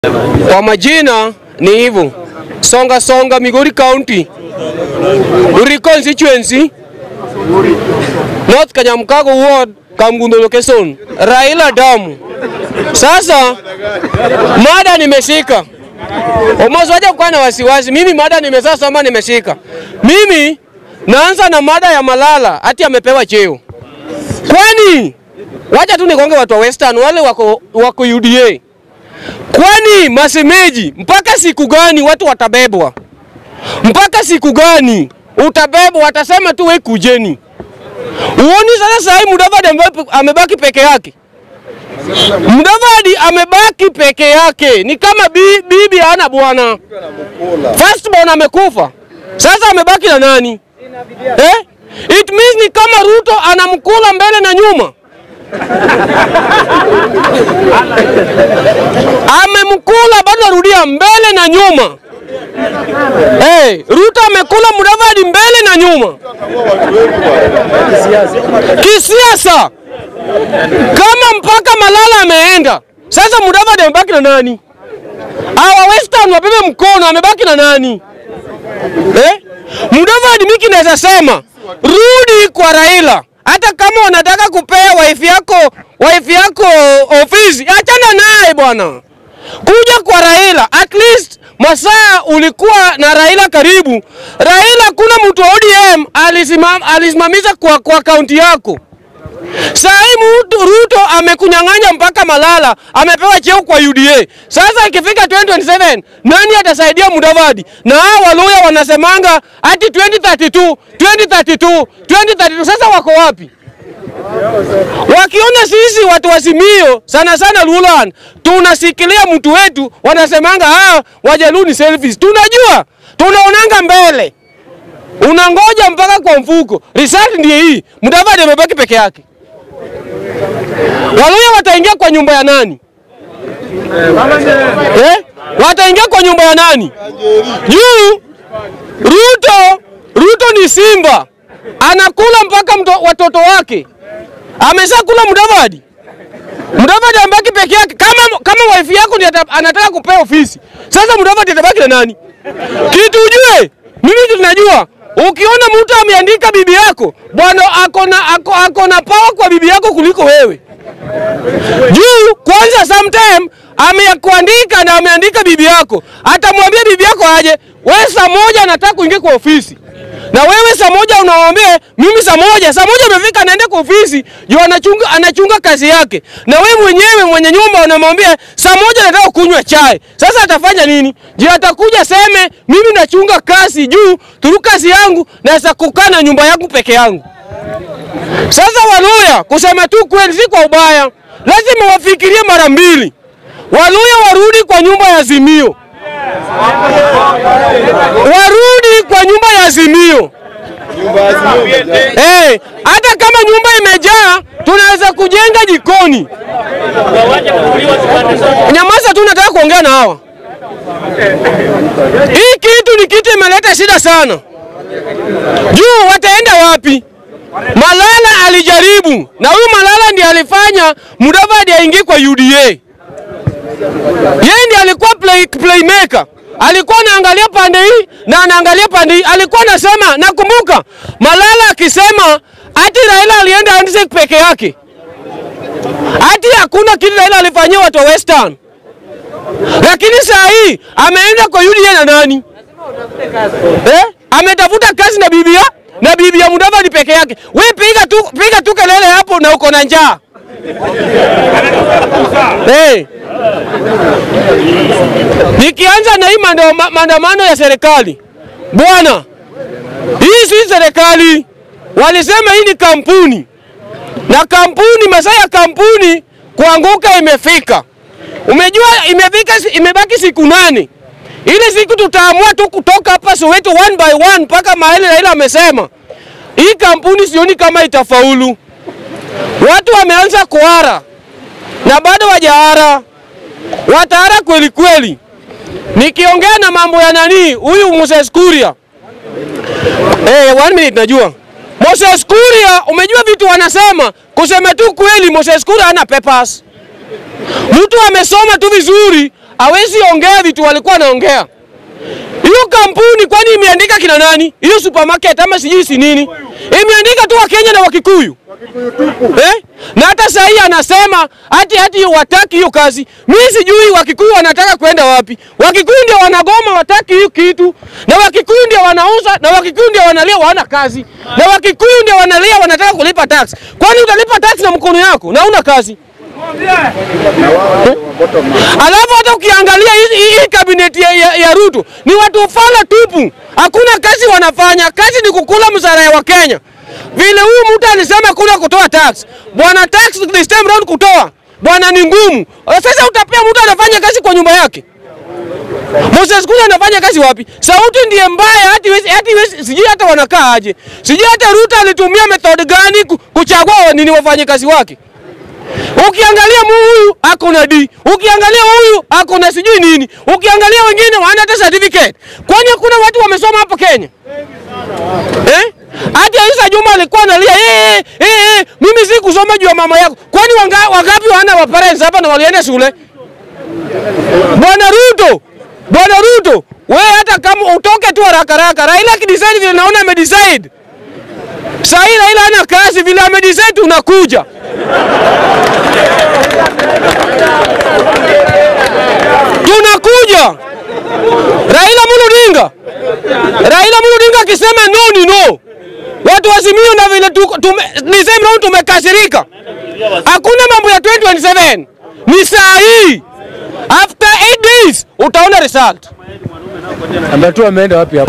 Kwa majina ni hivyo. Songa Songa, Migori County, Uri constituency, North Kanyamkago ward, Kamgundo location, Raila Damu. Sasa mada nimeshika, umozaje kuwa na wasiwasi. Mimi mada nimesasoma, nimeshika. Mimi naanza na mada ya Malala, ati amepewa cheo. Kwani wacha tu nikonge watu wa Western wale wako, wako UDA Kwani masemeji, mpaka siku gani watu watabebwa? Mpaka siku gani utabebwa? Watasema tu we kujeni. Uoni sasa sahi Mudavadi ame- amebaki peke yake. Mudavadi amebaki peke yake, ni kama bi, bibi hana bwana. Firstborn amekufa, sasa amebaki na nani eh? It means ni kama Ruto anamkula mbele na nyuma. amemkula bado narudia mbele na nyuma. Hey, Ruto amekula Mudavadi mbele na nyuma kisiasa. Kama mpaka Malala ameenda, sasa Mudavadi amebaki na nani? Hawa Western wabebe mkono, amebaki na nani eh? Mudavadi, miki naweza sema rudi kwa Raila hata kama unataka kupea wife yako wife yako ofisi, achana naye bwana, kuja kwa Raila. At least masaa ulikuwa na Raila karibu. Raila, kuna mtu wa ODM alisimam, alisimamisha kwa, kwa kaunti yako. Saa hii mtu Ruto amekunyang'anya mpaka Malala amepewa cheo kwa UDA. Sasa ikifika 2027 nani atasaidia Mudavadi? Na hao Waluya wanasemanga ati 2032 2032 2032. Sasa wako wapi? Wakiona sisi watu wa Simio sana sana Lulan tunasikilia mtu wetu, wanasemanga ah, Wajaluo ni selfish. Tunajua, tunaonanga mbele, unangoja mpaka kwa mfuko. Result ndiye hii, Mudavadi amebaki peke yake. Waluya wataingia kwa nyumba ya nani eh? Wataingia kwa nyumba ya nani? Juu Ruto, Ruto ni simba, anakula mpaka mto, watoto wake. Ameshakula Mudavadi. Mudavadi ambaki peke yake. Kama, kama wife yako ndiye ata- anataka kupewa ofisi, sasa Mudavadi atabaki na nani? Kitu ujue, mimi tunajua ukiona mtu ameandika bibi yako bwana, ako na ako, ako na power kwa bibi yako kuliko wewe juu kwanza, sometime amekuandika na ameandika bibi yako, atamwambia bibi yako aje, wewe saa moja anataka kuingia kwa ofisi, na wewe saa moja unamwambia mimi saa moja, saa moja imefika, anaenda kwa ofisi juu anachunga, anachunga kazi yake, na wewe mwenyewe mwenye nyumba unamwambia saa moja nataka kunywa chai. Sasa atafanya nini? Je, atakuja seme mimi nachunga kazi juu turu kazi yangu naweza kukaa na nyumba yangu peke yangu. Sasa Waluya, kusema tu kweli, si kwa ubaya, lazima wafikirie mara mbili. Waluya warudi kwa nyumba ya Azimio, warudi kwa nyumba ya Azimio. Eh, hata kama nyumba imejaa, tunaweza kujenga jikoni. Nyamaza tu, nataka kuongea na hawa. Hii kitu ni kitu imeleta shida sana. Juu wataenda wapi? Malala alijaribu na huyu Malala ndiye alifanya Mudavadi aingie kwa UDA. Yeye ndiye alikuwa play, playmaker. Alikuwa anaangalia pande hii na anaangalia pande hii. Alikuwa anasema, nakumbuka Malala akisema ati Raila alienda handshake peke yake, ati hakuna kitu Raila alifanyia watu wa Western, lakini saa hii ameenda kwa UDA na nani eh? Ametafuta kazi na bibi ya na bibi ya Mudavadi peke yake. We piga tu, piga tu kelele hapo na uko na njaa hey. Nikianza na hii mando- ma- maandamano ya serikali bwana, hii si serikali, walisema hii ni kampuni, na kampuni, masaa ya kampuni kuanguka imefika. Umejua imefika, si- imebaki siku nane. Ile siku tutaamua tu kutoka hapa Soweto one by one mpaka mahali Raila amesema hii kampuni sioni kama itafaulu. Watu wameanza kuara na bado wajaara, wataara kweli kweli. Nikiongea na mambo ya nani huyu Moses Kuria eh, one minute najua Moses Kuria, umejua vitu wanasema, kusema tu kweli, Moses Kuria hana papers. Mtu amesoma tu vizuri hawezi ongea vitu walikuwa wanaongea. Hiyo kampuni kwani imeandika kina nani? Hiyo supermarket ama sijui si nini, imeandika tu Wakenya na Wakikuyu eh? Na hata saa hii anasema hati hati wataki hiyo kazi. Mimi sijui Wakikuyu wanataka kwenda wapi. Wakikuyu ndio wanagoma, wataki hiyo kitu, na Wakikuyu ndio wanauza, na Wakikuyu ndio wanalia wana kazi, na Wakikuyu ndio wanalia wanataka kulipa tax. Kwani utalipa tax na mkono yako na una kazi? Alafu hata ukiangalia hii hii kabineti ya, ya, ya Ruto ni watu fala tupu, hakuna kazi wanafanya. Kazi ni kukula msara ya Wakenya. Vile huyu mtu alisema kuna kutoa tax, bwana, tax this time round kutoa bwana ni ngumu. Sasa utapea mtu anafanya kazi kwa nyumba yake. Moses Kuria anafanya kazi wapi? Sauti ndiye mbaya, hati wezi, hati wezi, sijui hata wanakaa aje, sijui hata Ruto alitumia method gani ku- kuchagua nini wafanye kazi wake. Ukiangalia huyu ako na D, ukiangalia huyu ako na sijui nini, ukiangalia wengine wana hata certificate. Kwani hakuna watu wamesoma hapa Kenya eh? Hata Isa Juma alikuwa analia eh, eh, eh, mimi si kusoma juu ya mama yako. Kwani wanga, wangapi wana wa parents hapa na walienda shule? Bwana Ruto, Bwana Ruto, wewe hata kama utoke tu haraka haraka, Raila akidecide vile naona amedecide. Sasa hii Raila hana kazi vile amedecide unakuja. Tunakuja. Raila Amolo Odinga. Raila Amolo Odinga akisema no ni no. Watu wasimio na vile tuko tume, ni same round tumekasirika. Hakuna mambo ya 2027. Ni saa hii. After 8 days utaona result. Ambatua ameenda wapi hapo?